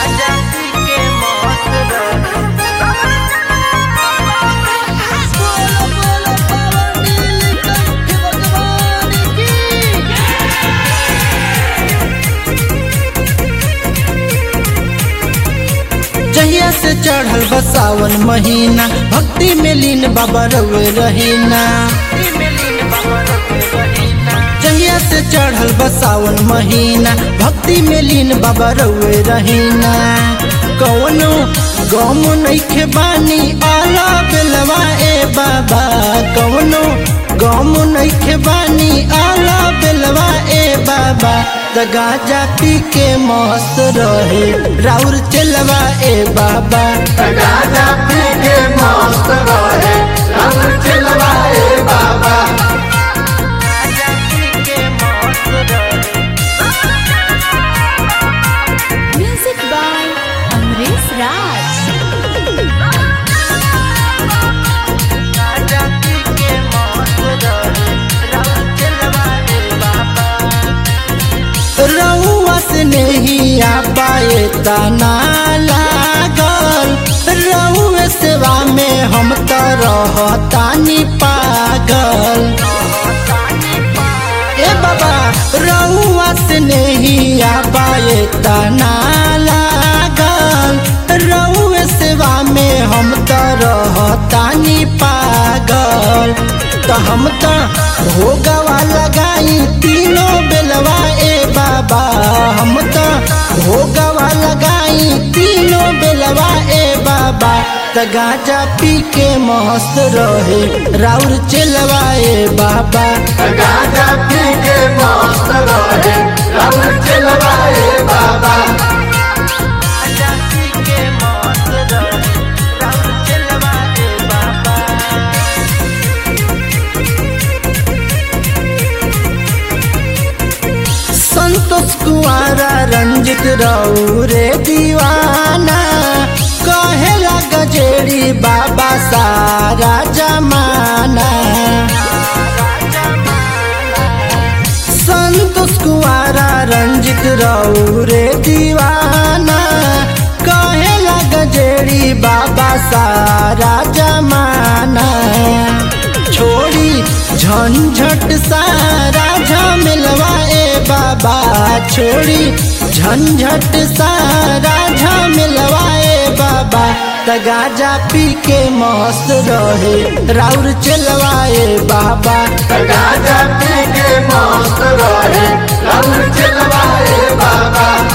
जहिया से चढ़ल बसावन महीना भक्ति में लीन बाबा रवे रहीना जहिया से चढ़ल बसावन महीना भक्ति में लीन बाबा रवे रहीना कौनो गम नइखे बानी आला बेलवा ए बाबा कौनो गम नइखे बानी आला बेलवा ए बाबा त गाजा पी के मस्त रहे राउर चलवा ए बाबा गाजा पी के मस्त रहे रंग चिलवाए बाबा Music by Amresh Raj. रउआ से नहीं आ पाए तना लागल रउए सेवा में हम तो रहतानी पागल ए बाबा रउआ से नहीं आ पाए तना लागल रउए सेवा में हम तो रहतानी पागल तो हम तो भोगवा लगाई तीनों बेलवा ए बाबा हम तो भोगवा लगाई तीनों बेलवा ए बाबा त गाजा पी के मस्त रहे राउर चलवा ए बाबा गाजा पी के मस्त रहे रंग चिलवाए बाबा संतोष कुआरा रंजित रे दीवाना कहेला गजेड़ी बाबा सारा जमाना संतोष कुआरा रंजित रे दीवाना कहेला गजेड़ी बाबा सारा जमाना छोड़ी झंझट सारा झमेलवा ए बाबा छोड़ी झंझट सारा झमेलवा ए बाबा त गाजा पी के मस्त रहे राउर चलवाए बाबा गाजा पी के मस्त रहे रंग चिलवाए बाबा